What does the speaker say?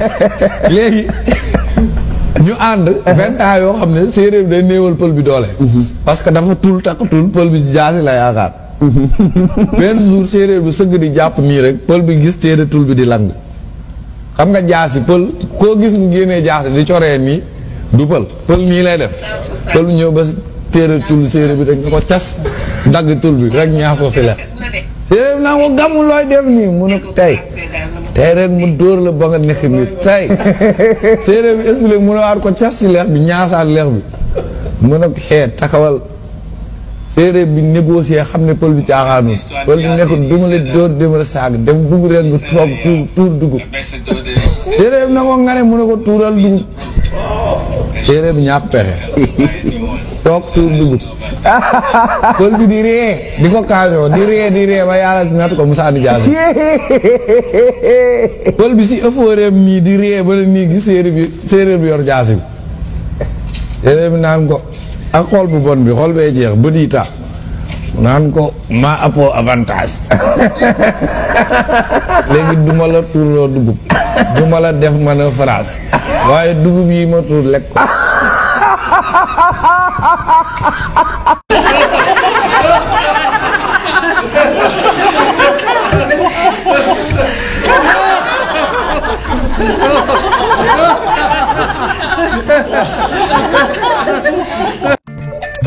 léegi ñu ànd vingt ans yoo xam ne séeréer bi day néewal pël bi doole parce que dafa tul takkatul pël bi jaasi la yaakaar benn jour séeréer bi sëgg di jàpp nii rek pël bi gis téere tul bi di lang xam nga jaasi pël koo gis mu génnee jaasi di coree nii du pël pël nii lay def pël bi ñëw ba téere tul séeréer bi rek nga ko cas dagg tul bi rek ñaasoo si la séeréer bi naa ko gàmmu looy def nii mu ne ko tey tey rek mu dóor la ba nga nekk nii tey séeréer bi expliqué mu ne waat ko cas si leex bi ñaasaat leex bi mu ne ko xeet takawal séeréer bi négocier xam ne pël bi caaxaanul pël bi nekk du ma la dóor dama la saag dem dugg rek nga toog tuur tuur dugub séeréer bi na ko ngane mu ne ko tuural dugub séeréer bi ñàpp pexe toog tuur dugub pël bi di ree di ko kaasoo di ree di ree ba yàlla natt ko mu sànni jaasi pël bi si ëffooreem nii di ree ba ne nii gis séeréer bi séeréer bi yor jaasi bi séeréer bi naan ko ak xool bu bon bi xool bee jeex bët yi taa naan ko maa appoo avantage léegi duma la tuurloo dugub duma la def man a phrase waaye dugub yi ma tuur lekk ko